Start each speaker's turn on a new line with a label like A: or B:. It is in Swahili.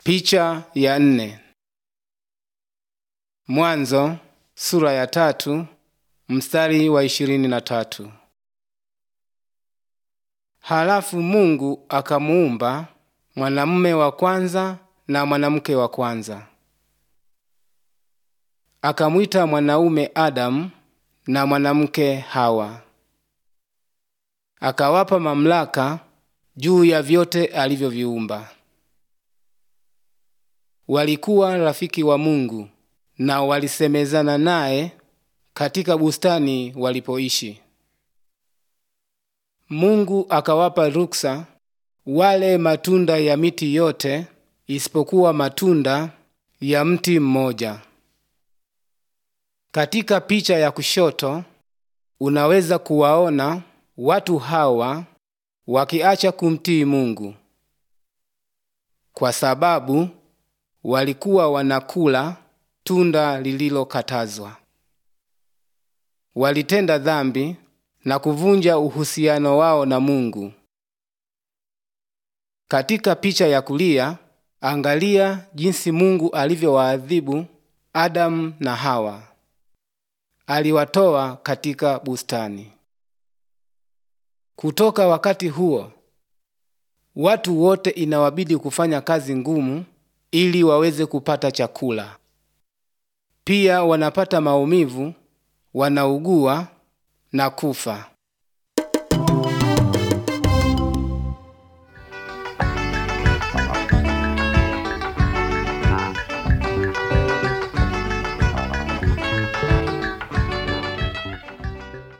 A: Picha ya nne. Mwanzo sura ya tatu mstari wa ishirini na tatu. Halafu Mungu akamuumba mwanamume wa kwanza na mwanamke wa kwanza, akamwita mwanaume Adamu na mwanamke Hawa, akawapa mamlaka juu ya vyote alivyoviumba. Walikuwa rafiki wa Mungu na walisemezana naye katika bustani walipoishi. Mungu akawapa ruksa wale matunda ya miti yote isipokuwa matunda ya mti mmoja. Katika picha ya kushoto unaweza kuwaona watu hawa wakiacha kumtii Mungu kwa sababu walikuwa wanakula tunda lililokatazwa. Walitenda dhambi na kuvunja uhusiano wao na Mungu. Katika picha ya kulia, angalia jinsi Mungu alivyowaadhibu Adamu na Hawa. Aliwatoa katika bustani. Kutoka wakati huo, watu wote inawabidi kufanya kazi ngumu ili waweze kupata chakula. Pia wanapata maumivu, wanaugua na kufa.